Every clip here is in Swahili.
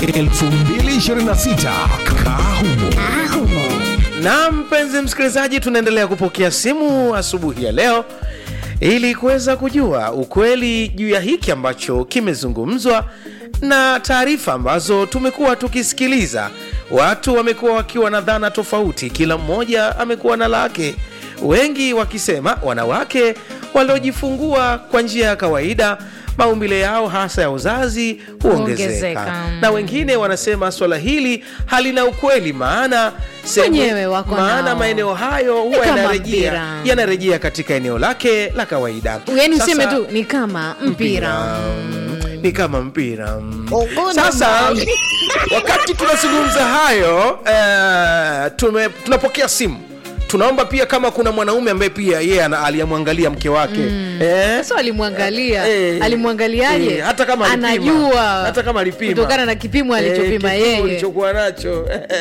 2026 Kahumo. na mpenzi msikilizaji tunaendelea kupokea simu asubuhi ya leo ili kuweza kujua ukweli juu ya hiki ambacho kimezungumzwa na taarifa ambazo tumekuwa tukisikiliza watu wamekuwa wakiwa na dhana tofauti kila mmoja amekuwa na lake wengi wakisema wanawake waliojifungua kwa njia ya kawaida maumbile yao hasa ya uzazi huongezeka Huongezeka. na wengine wanasema swala hili halina ukweli maana sehemu- Wenyewe wako maana nao. maeneo hayo Ni huwa kama yanarejea mpira. yanarejea katika eneo lake la kawaida yani Sasa- useme tu ni kama mpira Mm, ni kama mpira mm. Ogona sasa mai. wakati tunazungumza hayo eh, tume, tunapokea simu tunaomba pia kama kuna mwanaume ambaye pia yeye ana- aliyemwangalia mke wake eh, sasa alimwangalia Eh, alimwangaliaje eh, hata kama alipima. anajua hata kama alipima kutokana na kipimo alichopima kipimo yeye alichokuwa nacho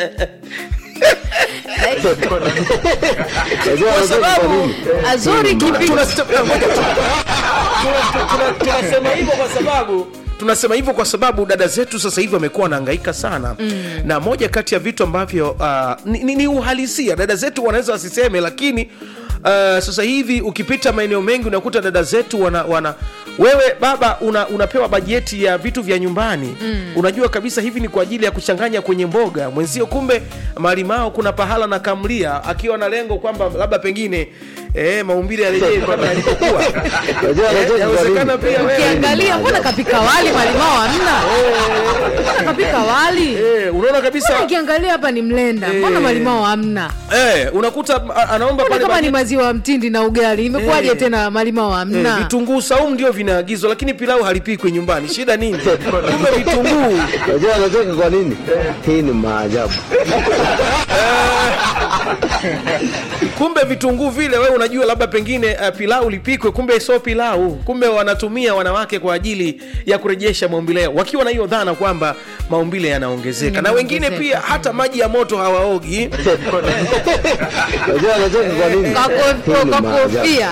Unajua kwa sababu azori kipimo Tunasema- ngoja tu- tuna- tuna- tunasema hivyo kwa sababu tunasema hivyo kwa sababu dada zetu sasa hivi wamekuwa wanahangaika sana mm. na moja kati ya vitu ambavyo uh, ni, ni, ni uhalisia dada zetu wanaweza wasiseme lakini uh, sasa hivi ukipita maeneo mengi unakuta dada zetu wana, wana wewe baba una, unapewa bajeti ya vitu vya nyumbani mm. unajua kabisa hivi ni kwa ajili ya kuchanganya kwenye mboga mwenzio kumbe malimao kuna pahala na kamlia akiwa na lengo kwamba labda pengine eh, maumbile yarejee kama yalivyokuwa Unajua Eh, anacheka kwa yawezekana nini? pia wewe ukiangalia mbona kapika wali malimao hamna mbona kapika wali eh, unaona Mbona kabisa ukiangalia hapa ni mlenda mbona Eh. malimao hamna eh, unakuta a- anaomba mbona pale kama ni bajeti- maziwa mtindi na ugali imekuwaje Eh. tena malimao Eh, hamna vitunguu saumu ndio vinaagizwa lakini pilau halipikwi nyumbani shida nini kumbe vitunguu Unajua anacheka kwa nini? Hii ni maajabu. kumbe vitunguu vile wewe unajua labda pengine uh, pilau lipikwe kumbe sio pilau kumbe wanatumia wanawake kwa ajili ya kurejesha maumbile yao wakiwa na hiyo dhana kwamba maumbile yanaongezeka na wengine pia hata maji ya moto hawaogi Unajua anacheka kwa nini? Kwa ko- Hii ni kwa maajabu. kofia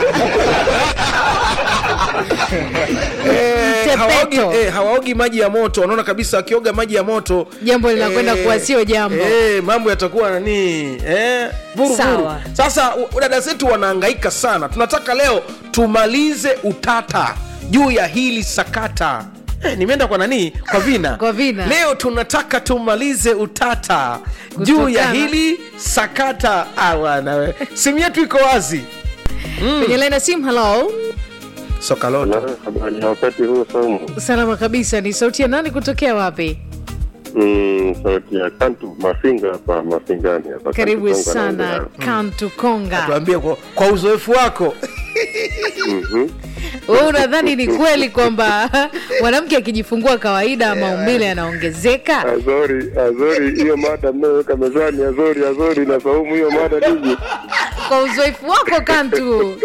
Eh, hawaogi, Tepeto. eh, hawaogi maji ya moto wanaona kabisa wakioga maji ya moto Jambo linakwenda kuwa sio jambo. eh, mambo yatakuwa nani eh, vuru, Sawa. vuru. sasa u- dada zetu wanahangaika sana tunataka leo tumalize utata juu ya hili sakata Eh, nimeenda kwa nani kwa vina Kwa Vina. leo tunataka tumalize utata juu ya Kutokana- hili sakata awana simu yetu iko wazi kwenye laini ya simu halo sokaloto habari ya wakati huu somo salama kabisa ni sauti ya nani kutokea wapi mm, sauti ya kantu mafinga hapa mafingani hapa karibu Kantu Konga sana naongea. kantu konga tuambie kwa, kwa uzoefu wako Mhm. wewe unadhani ni kweli kwamba mwanamke akijifungua kawaida maumbile yanaongezeka azori azori hiyo mada mnayoweka mezani azori azori na saumu hiyo mada nini kwa uzoefu wako kantu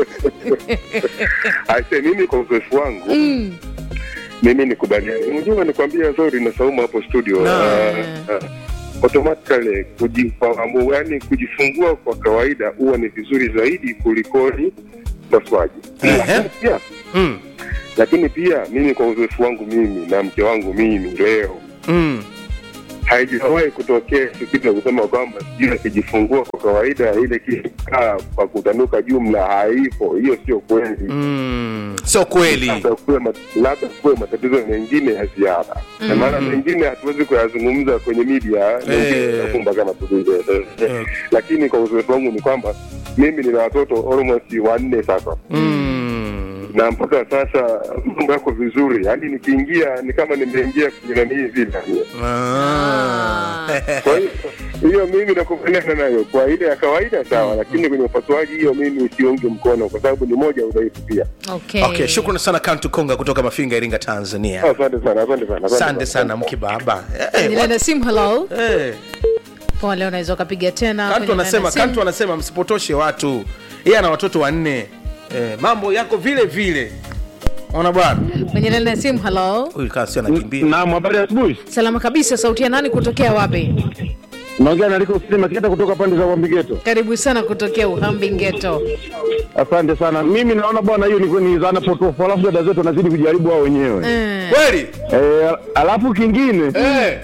aise mimi kwa uzoefu wangu mm. mimi nikubaliani unajua nikwambia azori na saumu hapo studio Na. Ah, ah. automatically kujifahamu yani kujifungua kwa kawaida huwa ni vizuri zaidi kulikoni upasuaji Ehe. Pia, mm. lakini pia mimi kwa uzoefu wangu mimi na mke wangu mimi leo Mm. haijawahi kutokea kitu ya kusema kwamba sijui akijifungua kwa kawaida ile kikaa kwa kutanuka jumla haipo hiyo sio kweli Mm. sio kweli labda kuwe mat- labda kuwe matatizo mengine ya ziada na maana mengine hatuwezi kuyazungumza kwenye media Eh. kumba kama tulivyo lakini kwa uzoefu wangu ni kwamba mimi nina watoto almost wanne sasa mm. na mpaka sasa mambo yako vizuri yaani nikiingia ni kama nimeingia kwenye nanii vile Ah. kwa hiyo hiyo mimi nakubaliana nayo kwa ile ya kawaida sawa lakini kwenye upasuaji hiyo mimi siungi mkono kwa sababu ni moja ya udhaifu pia okay. okay shukrani sana kantu konga kutoka mafinga iringa tanzania asante sana asante sana asante sana mkibaba kwenye Eh, laini ya simu halo eh. poa leo unaweza ukapiga tena kantu kwenye laini ya anasema simu. kantu anasema msipotoshe watu yeye ana watoto wanne eh, mambo yako vile vile ona bwana kwenye laini ya simu halo huyu kaa sio anakimbia Naam, habari ya asubuhi. salama kabisa sauti ya nani kutokea wapi Naongea na Liko Sima Kita kutoka pande za Wambigeto. karibu sana kutokea uhambi ngeto Asante sana. Mimi naona bwana, hiyo ni ni dhana potofu, alafu dada zetu wanazidi kujaribu wao wenyewe Eh, kweli eh, alafu kingine eh.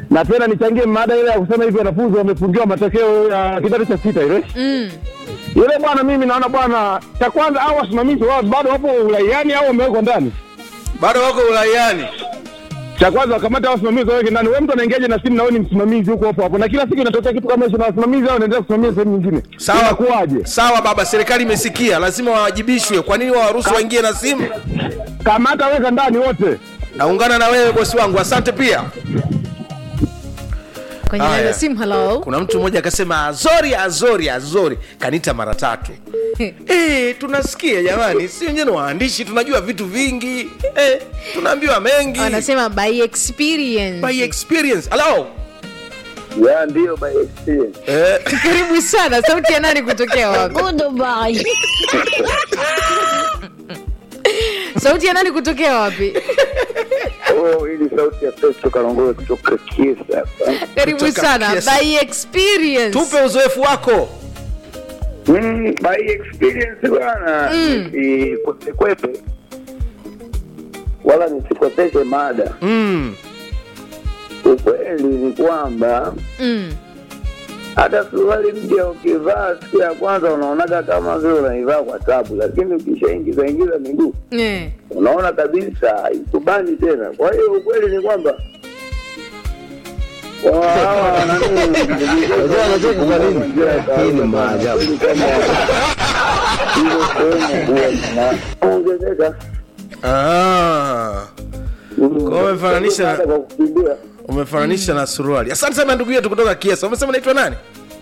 na tena nichangie mada ile ya kusema hivi wanafunzi wamefungiwa matokeo ya kidato cha sita ile mm. yule bwana, mimi naona bwana, cha kwanza au wasimamizi wao bado wapo uraiani au wamewekwa ndani. bado wako uraiani Cha kwanza wakamata wasimamizi waweke ndani. Wewe mtu anaingiaje na simu na wewe ni msimamizi huko hapo hapo, na kila siku inatokea kitu kama hicho, na wasimamizi hao wanaendelea kusimamia sehemu nyingine, Sawa. inakuwaje? sawa baba serikali imesikia lazima wawajibishwe kwa nini wawaruhusu waingie na simu Kamata, weka ndani wote. naungana na wewe bosi wangu asante pia kwenye Haya. laini ya simu halo kuna mtu mmoja akasema azori azori azori kanita mara tatu e, tunasikia jamani si wenyewe ni waandishi tunajua vitu vingi e, tunaambiwa mengi wanasema by experience by experience halo ya ndio by experience eh, karibu sana sauti ya nani kutokea wapi sauti ya nani kutokea wapi oh hili sauti ya Festo Kalongowe kutoka Kiesa karibu Kutoka sana Kiesa. by experience tupe uzoefu wako mm, by experience bwana nisikwepe wala nisikoseshe mada mm. ukweli ni kwamba mm. hata suruali mpya ukivaa siku ya kwanza unaonaga kama vile unaivaa kwa tabu lakini ukishaingiza ingiza miguu eh. unaona kabisa ikubani tena kwa hiyo ukweli ni kwamba wa- hawa nani, Hii ni maajabu. Hizo sehemu huwa zinaongezeka. ah. Mm. Kwa umefananisha- Hata kwa kukimbia umefananisha na suruali asante sana ndugu yetu kutoka kiesa umesema naitwa nani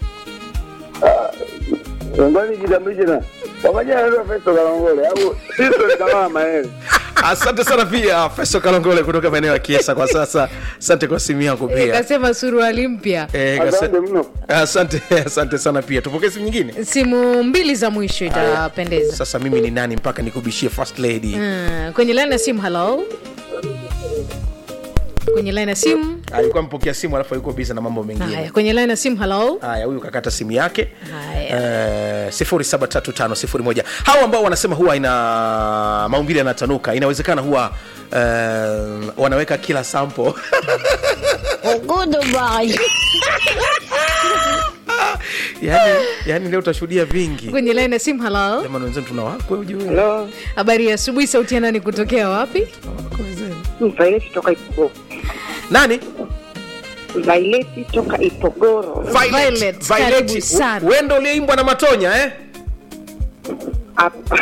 ngoni jitambulishe na kwa majina anaitwa Festo Kalongole au Sisto kama Maele asante sana pia feso kalongole kutoka maeneo ya kiesa kwa sasa asante kwa simu yako pia kasema suruali mpya Eh, kase- asante mno asante asante sana pia tupokee simu nyingine simu mbili za mwisho itapendeza sasa mimi ni nani mpaka nikubishie first lady mm. kwenye laini ya simu halo kwenye laini ya simu alikuwa mpokea simu alafu alikuwa biza na mambo haya mengine kwenye laini ya simu halo haya huyu kakata simu yake Haya. Eh, sifuri saba tatu tano sifuri moja hawa ambao wanasema huwa ina maumbile yanatanuka inawezekana huwa eh, wanaweka kila sample yani, yani leo utashuhudia vingi kwenye laini ya simu halo jamani wenzenu tuna wakwe ujue Halo, habari ya asubuhi sauti ya nani kutokea wapi Vaileti toka Ipogoro. nani Vaileti toka Ipogoro. Violet, karibu sana. wendo uliyeimbwa na matonya eh? Hapa.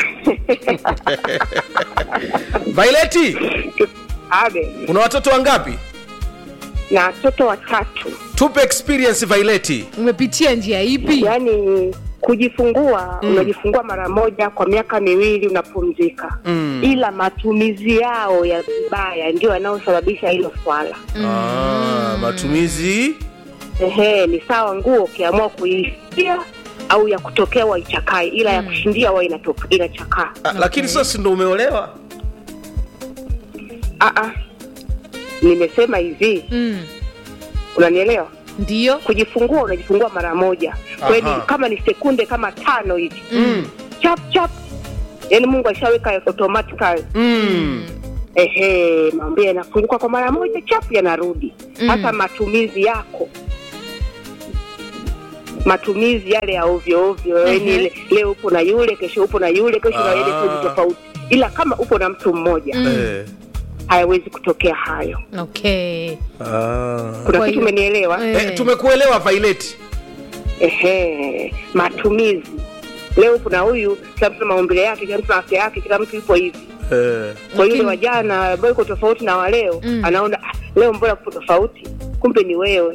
vaileti Abe una watoto wangapi na watoto watatu, tupe experience vaileti umepitia njia ipi yaani kujifungua unajifungua mara moja kwa miaka miwili unapumzika Mm. ila matumizi yao ya vibaya ndio yanayosababisha hilo swala ah, matumizi ehe ni sawa nguo ukiamua kuishia au ya kutokea waichakae ila ya kushindia wa inatoka inachakaa ah, lakini sasa ndo umeolewa Ah, ah. nimesema hivi mm. unanielewa ndio kujifungua unajifungua mara moja kweli Aha. kama ni sekunde kama tano hivi mm. chap chap yaani mungu ashaweka automatically Mm. ehe maambia yanafunguka kwa mara moja chap yanarudi hasa matumizi yako matumizi yale ya ovyo ovyo yaani ile leo upo na yule kesho upo na yule kesho na yule Ah. kesho tofauti ila kama upo na mtu mmoja Eh. hayawezi kutokea hayo okay Ah. kuna Kwa kitu hiyo- umenielewa Eh. Eh, tumekuelewa vaileti ehe matumizi leo kuna huyu kila mtu na maumbile yake kila mtu na afya yake kila mtu yupo hivi eh. kwa yule Lakini- wa jana ambayo iko tofauti na waleo Mm. anaona "Ah, leo mbona kupo tofauti kumbe ni wewe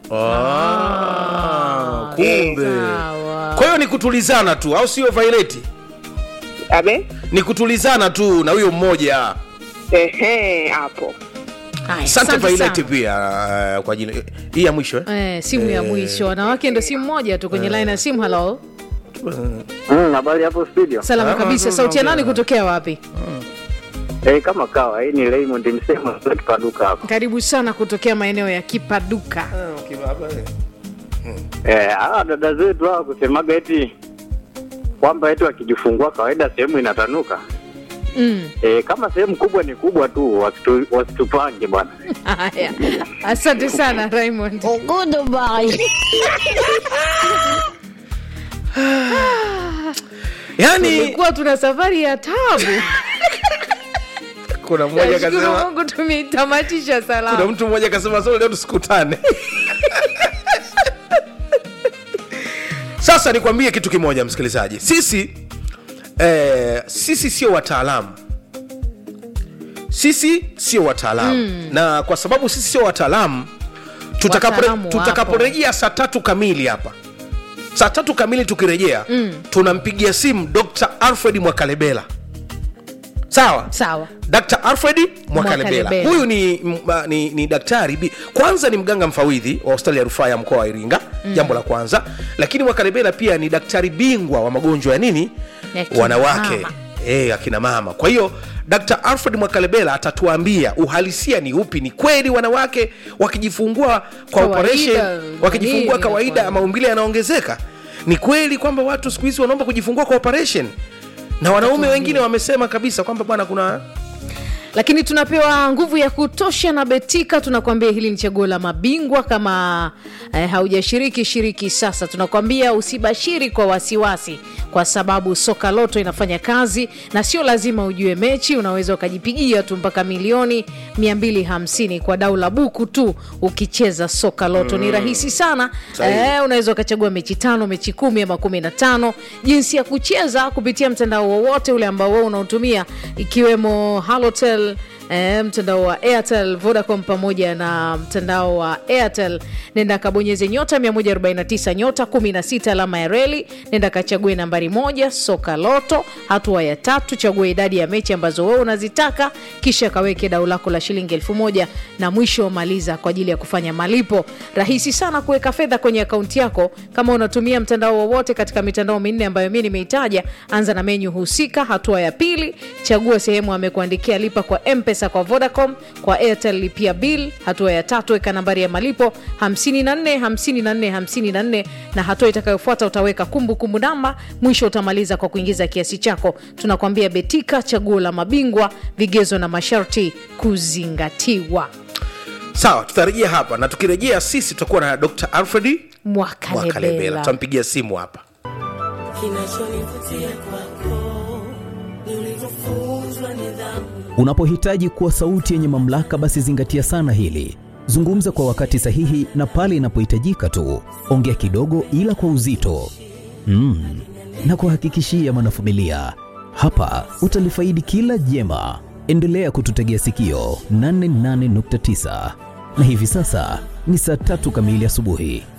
ah, kumbe sawa kwa hiyo ni kutulizana tu au sio vaileti abe ni kutulizana tu na huyo mmoja ehe hapo Haya, asante asante vaileti sana. pia uh, kwa jina hii ya mwisho eh? Eh, simu ya mwisho wanawake ndo simu moja tu kwenye line ya simu halo Mm, habari hapo studio. salama Ah, kabisa ah, sauti ya ah, nani ah. kutokea wapi Eh, kama kawa, hii ni Raymond Msemo kutoka Paduka hapa. karibu sana kutokea maeneo ya kipaduka Eh, hawa dada zetu hawa kusemaga eti kwamba eti wakijifungua kawaida sehemu inatanuka. Mm. e, kama sehemu kubwa ni kubwa tu wasitu, wasitupange bwana Haya, asante sana Raymond. yaani Tulikuwa tuna safari ya tabu. kuna mmoja Nashukuru akasema Mungu tumeitamatisha kuna salama. mtu mmoja akasema so leo tusikutane sasa nikwambie kitu kimoja msikilizaji sisi eh, sisi sio wataalamu sisi sio wataalamu mm. na kwa sababu sisi sio wataalamu tutakapore- Wataalamu wapo. tutakaporejea saa tatu kamili hapa saa tatu kamili tukirejea mm. tunampigia simu dr alfred mwakalebela sawa Sawa. dr alfred mwakalebela Mwakalebela. huyu ni, m- ma- ni, ni daktari bi- kwanza ni mganga mfawidhi wa hospitali ya rufaa ya mkoa wa iringa mm. jambo la kwanza lakini mwakalebela pia ni daktari bingwa wa magonjwa ya nini Ya kina wanawake mama. e, akina mama kwa hiyo dr alfred mwakalebela atatuambia uhalisia ni upi ni kweli wanawake wakijifungua kwa Kawaida, operation wakijifungua nini kawaida inakuwa? maumbile yanaongezeka ni kweli kwamba watu siku hizi wanaomba kujifungua kwa operation na wanaume wengine wamesema kabisa kwamba bwana kuna lakini tunapewa nguvu ya kutosha na betika tunakwambia hili ni chaguo la mabingwa kama eh, haujashiriki shiriki sasa tunakwambia usibashiri kwa wasiwasi kwa sababu soka loto inafanya kazi na sio lazima ujue mechi unaweza ukajipigia tu mpaka milioni 250 kwa dau la buku tu ukicheza soka loto ni rahisi sana Sahihi. eh, unaweza ukachagua mechi tano mechi kumi ama kumi na tano jinsi ya kucheza kupitia mtandao wowote ule ambao wewe unaotumia ikiwemo halotel E, mtandao wa airtel vodacom pamoja na mtandao wa airtel nenda kabonyeze nyota 149 nyota 16 alama ya reli nenda kachague nambari moja soka loto hatua ya tatu chagua idadi ya mechi ambazo wewe unazitaka kisha kaweke dau lako la shilingi elfu moja na mwisho maliza kwa ajili ya kufanya malipo rahisi sana kuweka fedha kwenye akaunti yako kama unatumia mtandao wowote katika mitandao minne ambayo mi nimeitaja anza na menyu husika hatua ya pili chagua sehemu amekuandikia lipa kwa mpesa kwa vodacom kwa airtel lipia bill hatua ya tatu weka nambari ya malipo 54 54 54 na hatua itakayofuata utaweka kumbukumbu namba mwisho utamaliza kwa kuingiza kiasi chako tunakwambia betika chaguo la mabingwa vigezo na masharti kuzingatiwa sawa tutarejea hapa na tukirejea sisi tutakuwa na dr alfred mwakalebela mwakalebela tutampigia simu hapa Kinachonivutia kwako ni ulivyofunzwa nidhamu. Unapohitaji kuwa sauti yenye mamlaka, basi zingatia sana hili. Zungumza kwa wakati sahihi na pale inapohitajika tu. Ongea kidogo, ila kwa uzito mm. na kuhakikishia mwanafamilia, hapa utalifaidi kila jema. Endelea kututegea sikio 88.9 na hivi sasa ni saa tatu kamili asubuhi.